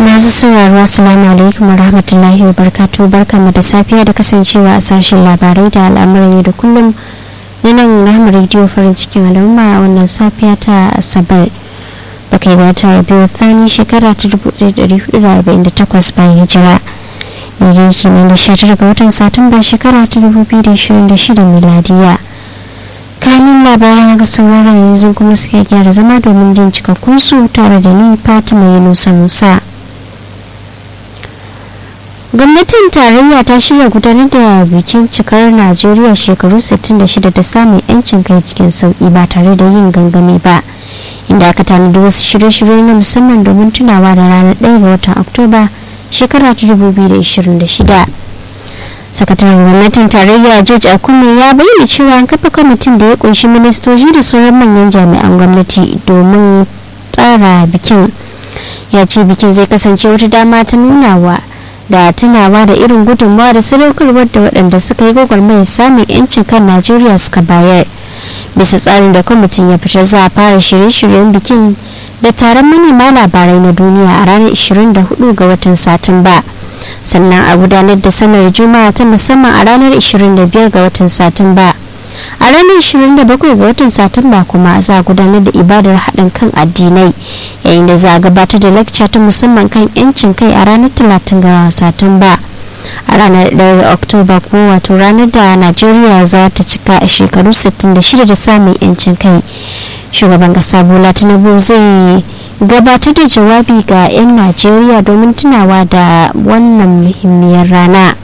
masu sauraro assalamu alaikum warahmatullahi wabarakatuh barkamu da safiya da kasancewa a sashen labarai da al'amuran yau da kullum na nan rahama rediyo farin cikin al'umma a wannan safiya ta asabar da kai wata biyu tsani shekara ta 1448 bayan hijira yanzu kimanin da 19 ga watan satumba shekara ta 2026 miladiya kanin labaran ga sauraron yanzu kuma suka gyara zama domin jin cikakkun su tare da ni fatima yunusa musa gwamnatin tarayya ta shirya gudanar da bikin cikar najeriya shekaru 66 da samun yancin kai cikin sauki ba tare da yin gangami ba inda aka tanadi wasu shirye-shirye na musamman domin tunawa da ranar 1 ga watan oktoba shekara ta 2026 sakataren gwamnatin tarayya george akume ya bayyana cewa an kafa kwamitin da ya kunshi ministoci da sauran manyan jami'an gwamnati domin tsara bikin ya ce bikin zai kasance wata dama ta nunawa da tunawa da irin gudunmawa da sadaukarwar da waɗanda suka yi gwagwarmayar samun 'yancin kan najeriya suka bayar bisa tsarin da kwamitin ya fitar za a fara shirye-shiryen bikin da taron manema labarai na duniya a ranar 24 ga watan satumba sannan a gudanar da sanar juma'a ta musamman a ranar 25 ga watan satumba a ranar 27 ga watan satumba kuma za a gudanar da ibadar haɗin kan addinai yayin da za a gabatar da lecture ta musamman kan 'yancin kai a ranar 30 ga satumba a ranar 1 ga oktoba ko wato ranar da najeriya za ta cika a shekaru 66 da samun 'yancin kai shugaban kasa bola tinubu zai gabatar da jawabi ga 'yan najeriya domin tunawa da wannan muhimmiyar rana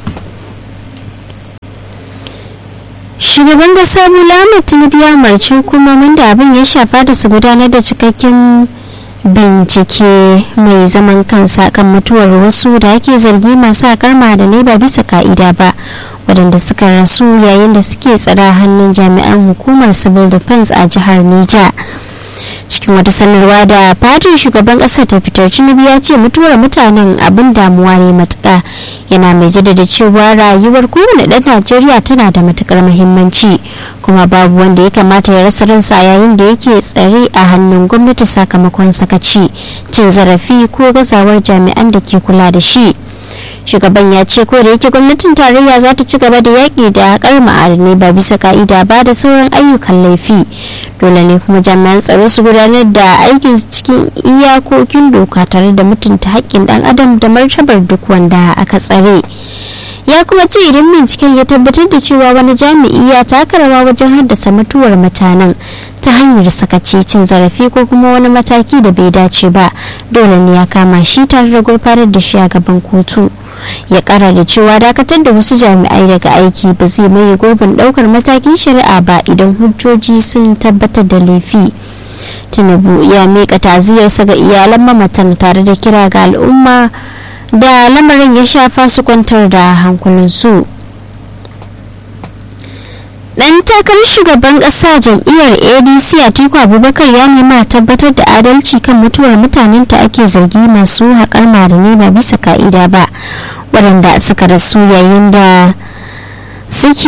shugaban kasa bola ahmed tinubu ya umarci hukumomin da abin ya shafa da su gudanar da cikakken bincike mai zaman kansa kan mutuwar wasu da ake zargi masu akar ma'adanai ba bisa ka'ida ba waɗanda suka rasu yayin da suke tsara hannun jami'an hukumar civil defense a jihar Neja. cikin wata sanarwa da fadin shugaban ƙasar ta fitar tinubu ya ce mutuwar mutanen abin damuwa ne matuƙa yana mai jaddada cewa rayuwar kowane ɗan najeriya tana da matuƙar muhimmanci kuma babu wanda ya kamata ya rasa ransa yayin da yake tsare a hannun gwamnati sakamakon sakaci cin zarafi ko gazawar jami'an da ke kula da shi shugaban ya ce ko da yake gwamnatin tarayya za ta ci gaba da yaƙi da haƙar ma'adanai ba bisa ka'ida ba da sauran ayyukan laifi dole ne kuma jami'an tsaro su gudanar da aikin cikin iyakokin doka tare da mutunta haƙƙin ɗan adam da martabar duk wanda aka tsare ya kuma ce idan binciken ya tabbatar da cewa wani jami'i ya taka rawa wajen haddasa mutuwar mutanen ta hanyar sakaci cin zarafi ko kuma wani mataki da bai dace ba dole ne ya kama shi tare da gurfanar da shi a gaban kotu ya kara da cewa dakatar da wasu jami'ai daga aiki ba zai maye gurbin daukar matakin shari'a ba idan hujjoji sun tabbatar da laifi tinubu ya miƙa taziyarsa ga iyalan mamatan tare da kira ga al'umma da lamarin ya shafa su kwantar da hankulinsu dan takarar shugaban kasa jam'iyyar adc atiku abubakar ya nema tabbatar da adalci kan mutuwar mutanen ta ake zargi masu haƙar ma'adanai ba bisa ka'ida ba waɗanda suka rasu yayin da suke